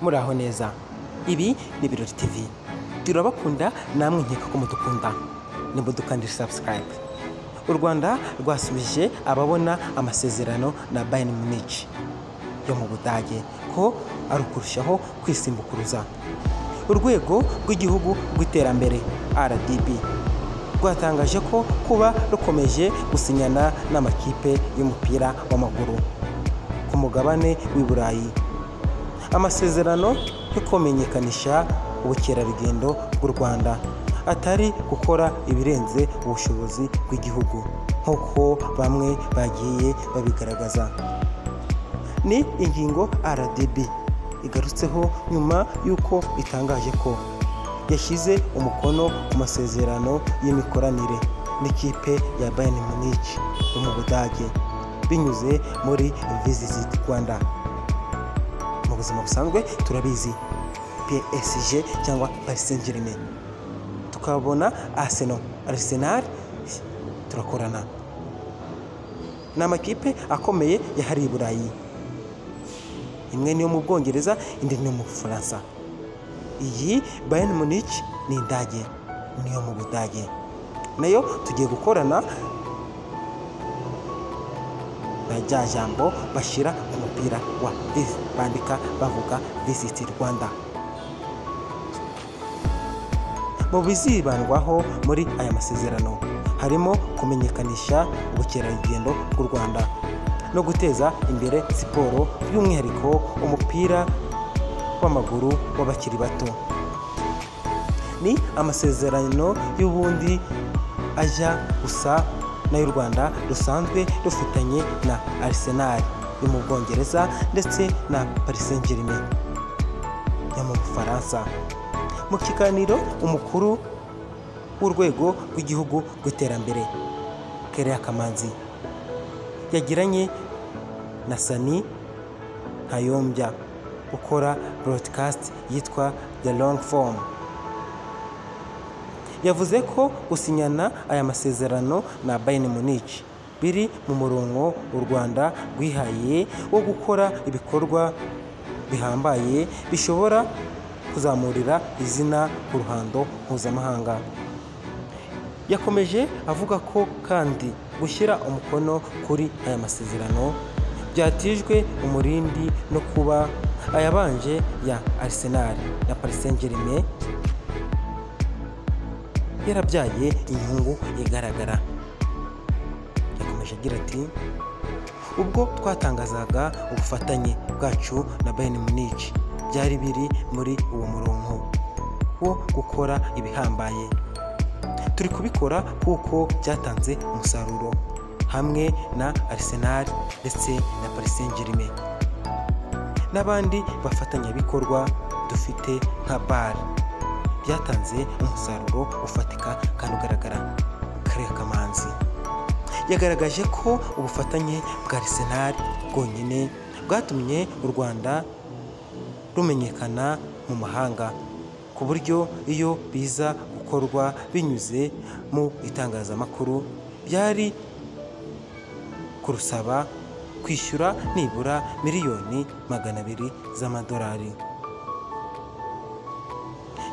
muraho neza ibi ni ibirori tv turabakunda namwe nkeka ko mudukunda nimudukandishe sabusikarayibe u rwanda rwasubije ababona amasezerano na bayini munici yo mu budage ko ari ukurushaho kwisimbukuruza urwego rw'igihugu rw'iterambere rdb rwatangaje ko kuba rukomeje gusinyana n'amakipe y'umupira w'amaguru ku mugabane w'i burayi amasezerano yo kumenyekanisha ubukerarugendo bw'u rwanda atari gukora ibirenze ubushobozi bw'igihugu nk'uko bamwe bagiye babigaragaza ni ingingo rdb igarutseho nyuma y'uko itangaje ko yashyize umukono ku masezerano y'imikoranire n'ikipe ya bayern munich yo mu budage binyuze muri visit rwanda mu buzima busanzwe turabizi psg cyangwa paris saint germain tukabona arsenal arsenal turakorana ni amakipe akomeye yahariye i burayi imwe niyo mu bwongereza indi niyo mu bufaransa iyi bayern munich ni indage niyo mu budage nayo tugiye gukorana na rya jambo bashyira ku mupira wa visi bandika bavuga visit rwanda mu bizibandwaho muri aya masezerano harimo kumenyekanisha ubukerarugendo bw'u rwanda no guteza imbere siporo by'umwihariko umupira w'amaguru w'abakiri bato ni amasezerano y'ubundi ajya gusa n'ay'u rwanda rusanzwe rufitanye na arsenal yo mu bwongereza ndetse na paris saint germain yo mu bufaransa mu kiganiro umukuru w'urwego rw'igihugu rw'iterambere kereya kamanzi yagiranye na sani ntayombya ukora broadcast yitwa the long form yavuze ko gusinyana aya masezerano na bayern munich biri mu murongo u rwanda rwihaye wo gukora ibikorwa bihambaye bishobora kuzamurira izina ku ruhando mpuzamahanga yakomeje avuga ko kandi gushyira umukono kuri aya masezerano byatijwe umurindi no kuba ayabanje ya arsenal na paris saint germain yarabyaye inyungu igaragara yakomeje agira ati ubwo twatangazaga ubufatanye bwacu na bayern munich byari biri muri uwo murongo wo gukora ibihambaye turi kubikora kuko byatanze umusaruro hamwe na arsenal ndetse na paris saint germain n'abandi bafatanyabikorwa dufite nka bar byatanze umusaruro ufatika kandi ugaragara kariya kamanzi yagaragaje ko ubufatanye bwa arsenal bwonyine bwatumye u rwanda rumenyekana mu mahanga ku buryo iyo biza gukorwa binyuze mu itangazamakuru byari kurusaba kwishyura nibura miliyoni magana abiri z'amadolari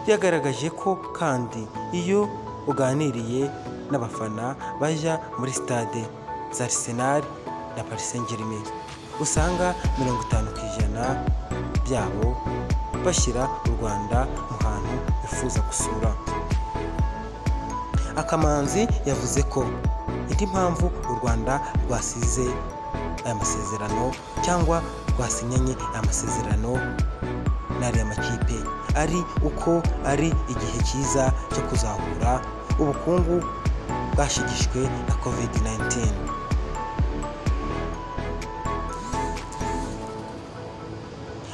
yagaragaje ko kandi iyo uganiriye n'abafana bajya muri sitade za arisenali na paris saint germain usanga mirongo itanu ku ijana byabo bashyira u rwanda mu hantu bifuza gusura akamanzi yavuze ko indi mpamvu u rwanda rwasize aya masezerano cyangwa rwasinyanye aya masezerano n'ariya makipe ari uko ari igihe cyiza cyo kuzahura ubukungu bwashigishwe na covid 19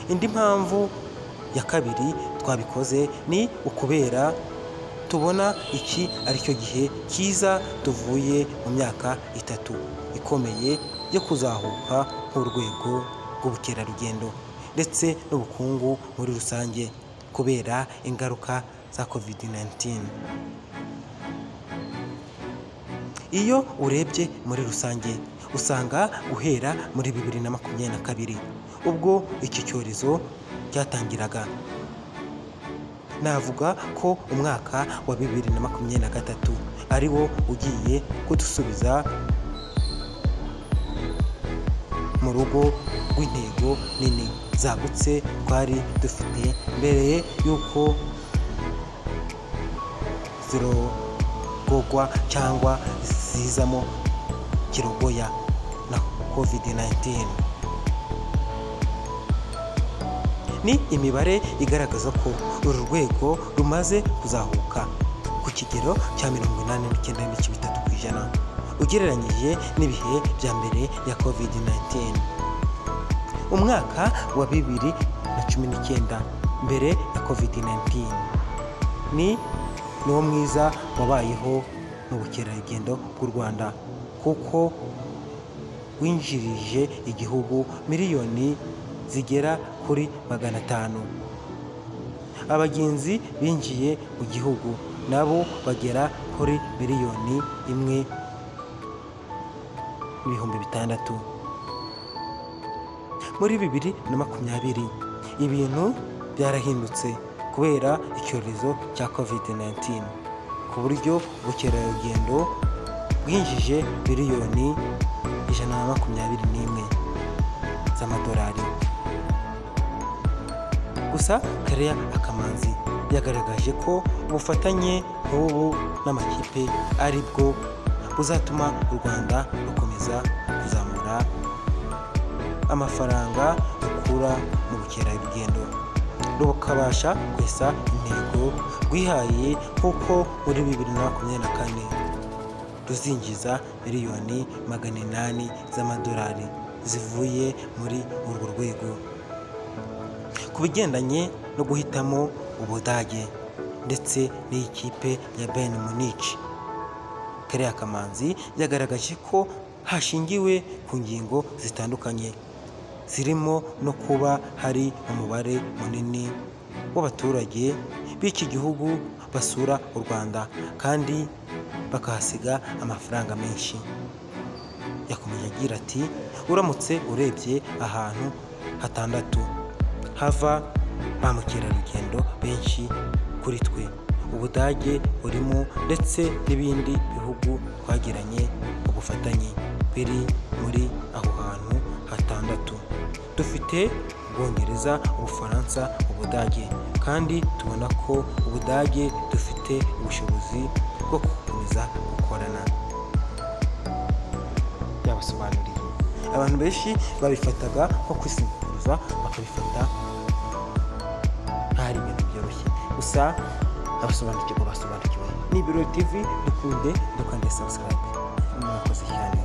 indi mpamvu ya kabiri twabikoze ni ukubera tubona iki ari cyo gihe cyiza tuvuye mu myaka itatu ikomeye yo kuzahuka nk'urwego rw'ubukerarugendo ndetse n'ubukungu muri rusange kubera ingaruka za covid 19 iyo urebye muri rusange usanga guhera muri bibiri na makumyabiri na kabiri ubwo iki cyorezo cyatangiraga navuga ko umwaka wa bibiri na makumyabiri na gatatu ari wo ugiye kudusubiza mu rugo rw'intego nini zagutse twari dufite mbere y'uko zirogogwa cyangwa zizamo kirogoya na kovide 19 ni imibare igaragaza ko uru rwego rumaze kuzahuka ku kigero cya mirongo inani n'icyenda n'ibice bitatu ku ijana ugereranyije n'ibihe bya mbere ya kovide 19 umwaka wa bibiri na cumi n'icyenda mbere ya kovide 19 ni niwo mwiza wabayeho mu bukerarugendo bw'u rwanda kuko winjirije igihugu miliyoni zigera kuri magana atanu abagenzi binjiye mu gihugu nabo bagera kuri miliyoni imwe n'ibihumbi bitandatu muri bibiri na makumyabiri ibintu byarahindutse kubera icyorezo cya kovide 19 ku buryo ubukerarugendo bwinjije miliyoni ijana na makumyabiri n'imwe z'amadolari gusa kareya akamanzi yagaragaje ko ubufatanye nk'ubu n'amakipe ari bwo buzatuma u rwanda rukomeza kuzamura amafaranga rukura mu bukerarugendo rukabasha kwesa intego rwihaye nk'uko muri bibiri na makumyabiri na kane ruzinjiza miliyoni magana inani z'amadolari zivuye muri urwo rwego ku bigendanye no guhitamo ubudage ndetse n'ikipe ya bayern munich kariya kamanzi yagaragaje ko hashingiwe ku ngingo zitandukanye zirimo no kuba hari umubare munini w'abaturage b'iki gihugu basura u rwanda kandi bakahasiga amafaranga menshi yakomeje agira ati uramutse urebye ahantu hatandatu hava ba mukerarugendo benshi kuri twe ubudage burimo ndetse n'ibindi bihugu twagiranye ubufatanye biri muri aho hantu hatandatu dufite ubwongereza ubufaransa ubudage kandi tubona ko ubudage dufite ubushobozi bwo gukomeza gukorana byabasobanuriye abantu benshi babifataga nko kwisimburiza bakabifata ntari ibintu byoroshye gusa abasobanukirwa basobanukiwe ni ibiro tv dukunde dukande subscribe murakoze cyane